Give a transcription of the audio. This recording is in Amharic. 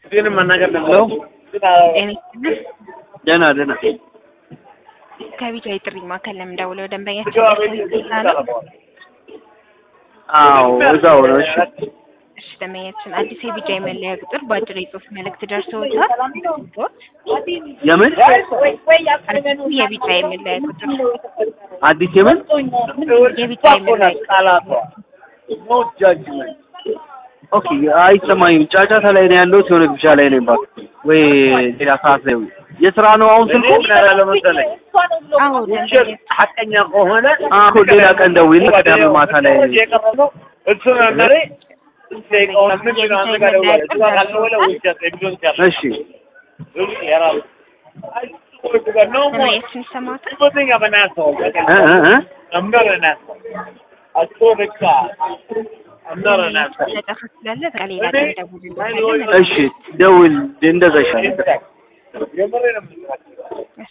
እሱንም መናገር ነው። ደህና ደህና ከቢጫ የጥሪ ማዕከል ለምን ደውለው ደንበኛችን ጌታ ነው? አዎ እዛው ነው። እሺ እሺ ደንበኛችን አዲስ የቢጫ የመለያ ቁጥር በአጭር የጽሁፍ መልእክት ደርሰውታል። የምን አዲሱ የቢጫ የመለያ ቁጥር አዲስ የምን የቢጫ የመለያ ኦኬ አይሰማኝም። ጫጫታ ላይ ነው ያለሁት። የሆነ ግብዣ ላይ ነኝ። እባክህ ወይ ሌላ ሰዓት ላይ የስራ ነው አሁን ስልኩ። ያለ መሰለኝ አዎ ደንበኛችን ሐቀኛ ከሆነ አሁን ሌላ ቀን ደውይልኝ። ቅዳሜ ማታ ላይ የቀረበው እሱ ነበር። ደቂቃውን አምስት ነው አንተ ጋር ደውላለሁ። እሱ ጋር ካልደወለ ውሸት ኤቪደንስ ያለ እሺ እሱ የራሱ ደንበኛችን ይሰማዎታል? Supposing I'm an asshole. እ እ እ I'm not an asshole. I swear to God. I'm not an asshole. ጫጫታ ስላለ በቃ ሌላ ቀን ደውልልዎታለን። እሺ ደውል፣ እንደዛ ይሻላል። የምሬን ነው የምልህ።